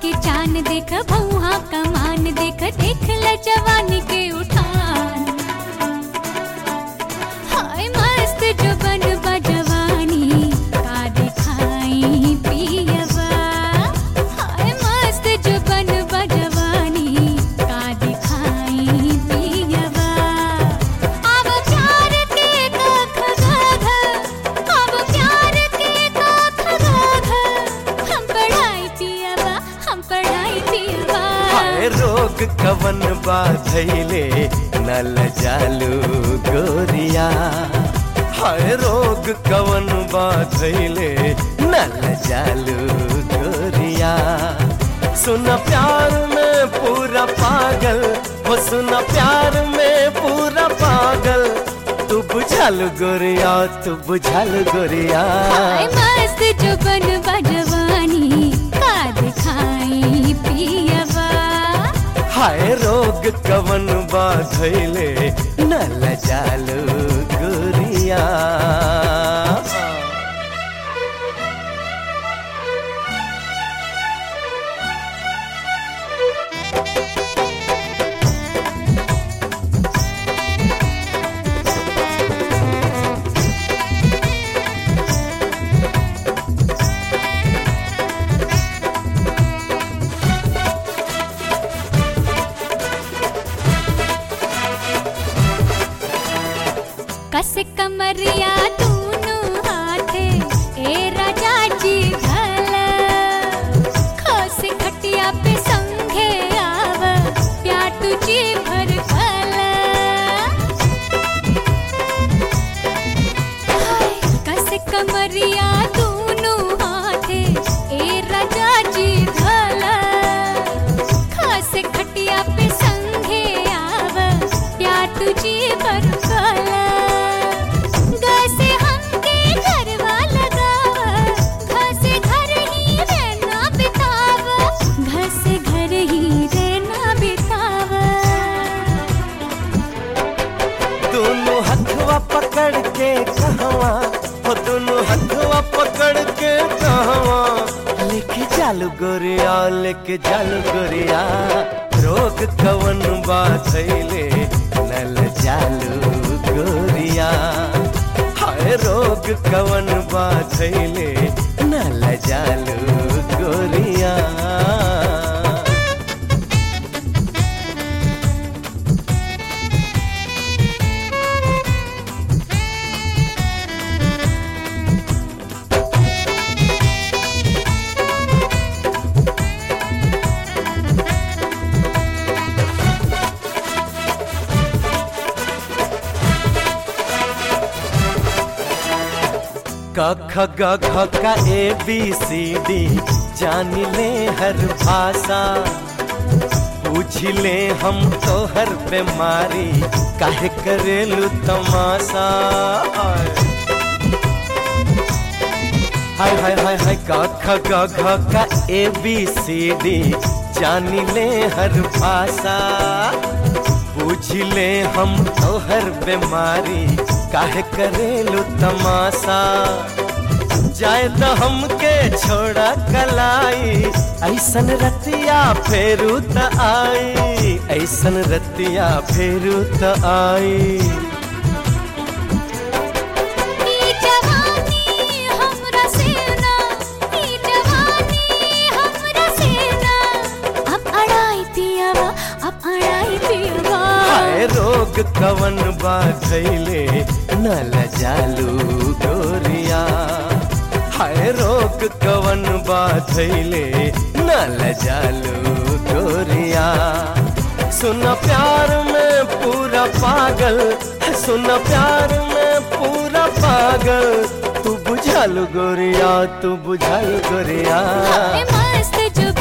के चान देख भौहा कमान देख देख ल जवानी के उठान हाय मस्त जो बन जवानी का दिखाई पियवा हाय मस्त जो बन जवानी का दिखाई पियवा अब प्यार के कख गाघ अब प्यार के कख गाघ हम पढ़ाई पियवा हम पढ़ाई पियवा हाय रोग कवन बाधैले नल जालू गोरिया हाय रोग कवन बाधैले नल जालू गोरिया सुन प्यार में पूरा पागल वो सुन प्यार में पूरा पागल तू बुझल गोरिया तू बुझल गोरिया हाय मस्त जो बन जवानी का दिखाई पियवा हाय रोग कवन बाधैले नल जालू गोरिया कस कमरिया तूनु हाथे ए राजा जी घल खस खटिया पे संघे आव प्या तुझी भर फल हाय, कस कमरिया तूनु हाथे ए राजा जी घल खास खटिया पे संघे आव प्या तुझी पर फल गसे हमके घरवा लगाव घसे घर ही रहना बिताव घसे घर ही रहना बिताव दोनों हथवा पकड़ के कहवा हो दोनों हथवा पकड़ के कहवा लेके चालू गोरिया लेके चालू गोरिया रोग कवन बाधैले नल चालू गोरिया हाय रोग कवन बाधैले नल चालू गोरिया क ख ग घ का ए बी सी डी जान ले हर भाषा पूछ ले हम तो हर बीमारी काहे करेलू तमाशा हाय हाय हाय हाय क ख ग घ का ए बी सी डी जान ले हर भाषा पूछ ले हम तो हर बीमारी काहे करेलू तमाशा जाए तो हमके छोड़ा कलाई ऐसन रतिया फेरू त आई ऐसन रतिया फेरू त आई ई जवानी हमरा सेना ई जवानी हमरा सेना अब अड़ाई पियवा अब अड़ाई पियवा हाय रोग कवन बाधैले नल जालू गोरिया हाय रोग कवन बाधैले नल जालू गोरिया सुन प्यार में पूरा पागल सुन प्यार में पूरा पागल तू बुझल गोरिया तू बुझल गोरिया हाय मस्त जो